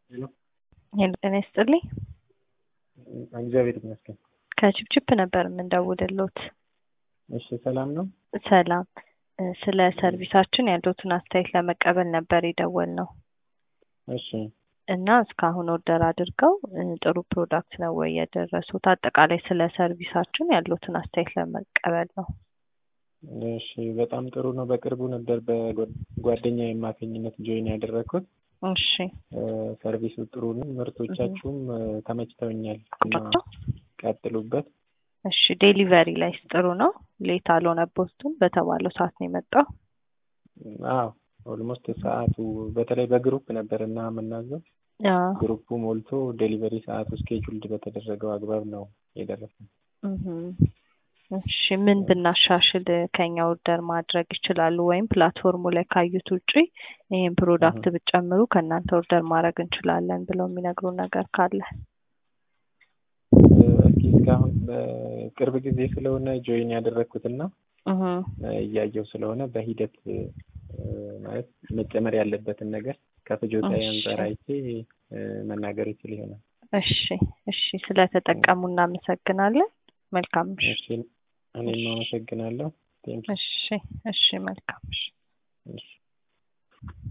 ሄሎ ጤና ይስጥልኝ። እግዚአብሔር ይመስገን። ከችፕችፕ ነበር የምንደውልሎት። እሺ ሰላም ነው? ሰላም። ስለ ሰርቪሳችን ያሉትን አስተያየት ለመቀበል ነበር የደወልነው እሺ እና እስካሁን ኦርደር አድርገው ጥሩ ፕሮዳክት ነው ወይ የደረሱት? አጠቃላይ ስለ ሰርቪሳችን ያሉትን አስተያየት ለመቀበል ነው። እሺ በጣም ጥሩ ነው። በቅርቡ ነበር በጓደኛ የማገኝነት ጆይን ያደረግኩት። እሺ ሰርቪሱ ጥሩ ነው። ምርቶቻችሁም ተመችተውኛል እና ቀጥሉበት። እሺ ዴሊቨሪ ላይስ ጥሩ ነው? ሌት አልሆነቦትም? በተባለው ሰዓት ነው የመጣው? አዎ ኦልሞስት ሰዓቱ በተለይ በግሩፕ ነበር እና የምናዘው አዎ። ግሩፑ ሞልቶ ዴሊቨሪ ሰዓቱ ስኬጁልድ በተደረገው አግባብ ነው የደረሰው። እህም። እሺ ምን ብናሻሽል ከኛ ኦርደር ማድረግ ይችላሉ? ወይም ፕላትፎርሙ ላይ ካዩት ውጪ ይህን ፕሮዳክት ብትጨምሩ ከእናንተ ኦርደር ማድረግ እንችላለን ብለው የሚነግሩ ነገር ካለ? እስኪ እስካሁን በቅርብ ጊዜ ስለሆነ ጆይን ያደረግኩትና እህም። እያየው ስለሆነ በሂደት ማለት መጨመር ያለበትን ነገር ከፍጆታ እሺ። አንጻር አይቼ መናገር ይችል ይሆናል። እሺ እሺ፣ ስለተጠቀሙ እናመሰግናለን። መልካም ምሽት። እሺ እኔም አመሰግናለሁ። ቴንኪው። እሺ እሺ፣ መልካም ምሽት። እሺ